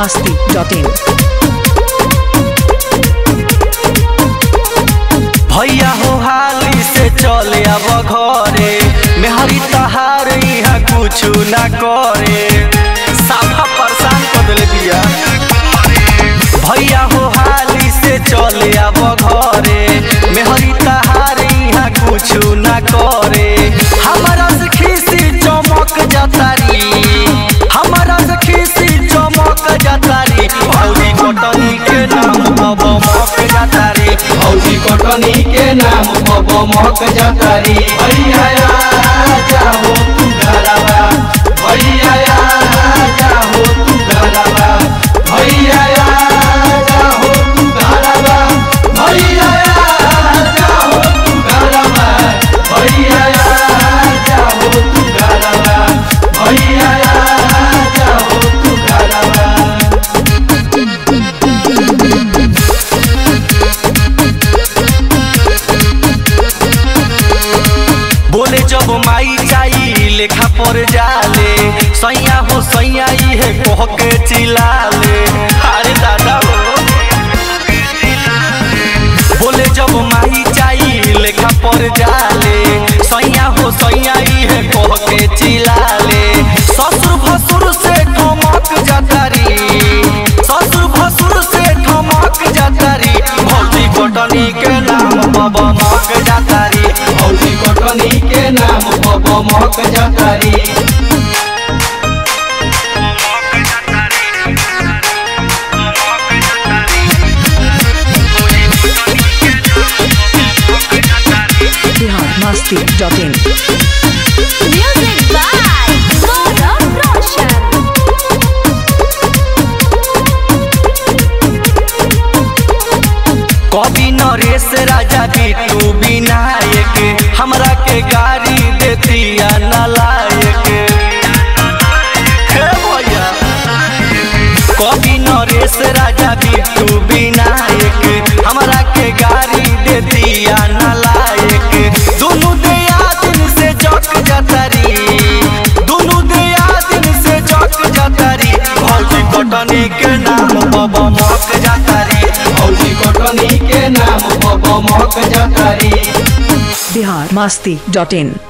masti.in. भैया हो हाली से चले अब घरे मेहरी तहार यहाँ कुछ ना करे साफा परेशान कर दिले बिया भैया हो हाली से चले अब घरे मेहरी तहार यहाँ कुछ ना करे हमारा से खीसी चमक जातारी हमारा से खीसी चमक जातारी भौजी कटनी के नाम अब मक जातारी भौजी कटनी के नाम बब मक जतारी भैया जाहो तू घरवा भैया जाहो तू घरवा भैया जाहो तू घरवा भैया जाहो तू घरवा भैया जाहो तू घरवा भैया जाहो तू घरवा बोले जब माई जाई लेखा पर जाले सैया हो सैया इहे कह के चिल्लाले अरे दादा हो बोले जब माई जाई लेखा पर जाले सैया हो सैया इहे कह के चिल्लाले ससुर भसुर से ठमक जातारी ससुर भसुर से ठमक जातारी भौजी कटनी के नाम बाबा मक जातारी भौजी कटनी के नाम बब मक जतारी Bihar masti.in. Music by Gaurav Roshan. कवि नरेश राजा बिट्टू विनायक हमरा के गाड़ी देतिया नलायक हे भैया कवि नरेश राजा बिट्टू विनायक हमरा के गाड़ी देतिया नलायक दुनु दिया दिन से जक जतरी दुनु दिया दिन से जक जतरी भौजी कटनी के नाम बाबा मक जतरी भौजी कटनी के नाम बब मक जतारी Bihar masti.in.